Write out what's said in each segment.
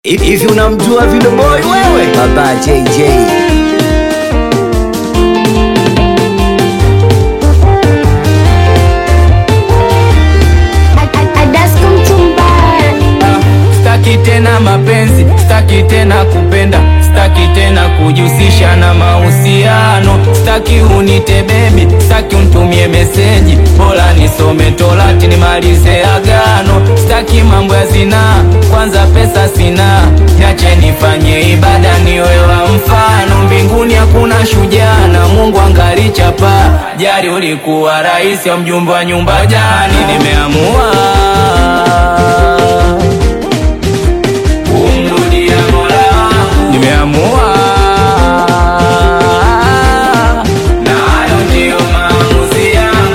Hivi unamjua Video Boy wewe? Baba JJ. Staki tena mapenzi, staki tena kupenda, staki tena kujihusisha na mahusiano, staki unite baby, staki untumie meseji, bora nisome Torati nimalize agano, staki mambo ya zinaa, kwanza pesa sina, niache nifanye ibada niwe wa mfano, mbinguni hakuna shujaa na Mungu angali chapa, jari ulikuwa rais au mjumbe wa nyumba jani, nimeamua kumrudia Mola wangu, nimeamua na hayo ndiyo maamuzi yangu.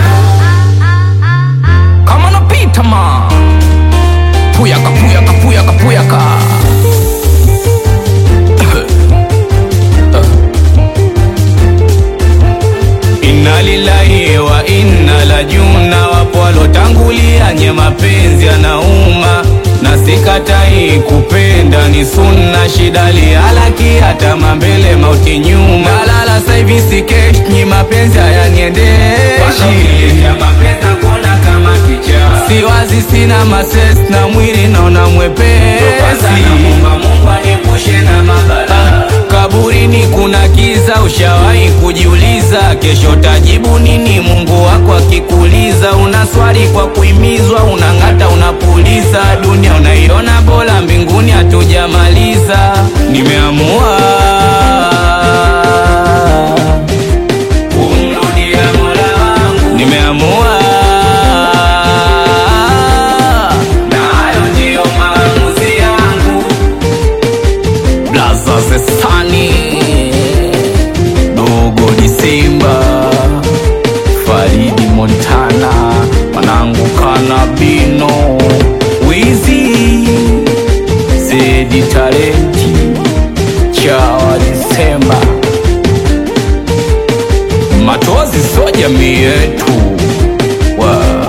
Kama napita ma puyaka puyaka puyaka puyaka Inna lillahi wa inna la juna, wapo walotangulia nye mapenzi yanauma, na sikatai kupenda ni sunna, shida lihalaki hata mambele mauti nyuma, nalala saivi sikesh nyi mapenzi hayaniendeshi, siwazi sina mases na mwili naona mwepesi Kaburini kuna kiza, ushawahi kujiuliza kesho tajibu nini? Mungu wako akikuuliza, una swali kwa kuimizwa, unang'ata, unapuliza, dunia unaiona bora, mbinguni hatujamaliza. Nimeamua kumrudia Mola wangu, nimeamua na hayo ndiyo maamuzi yangu. Blaza Zesani Dogo Disemba Faridi Montana Manangu Kanabino Wizi Zedi Talenti Chawa Disemba Matozi so jamii yetu wow.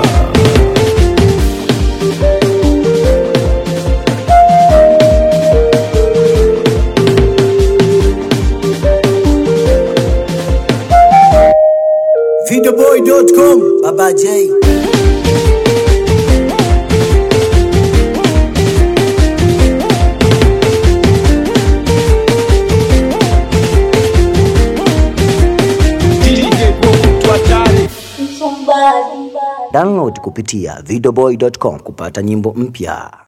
Videoboy.com. Baba J. Download kupitia videoboy.com kupata nyimbo mpya.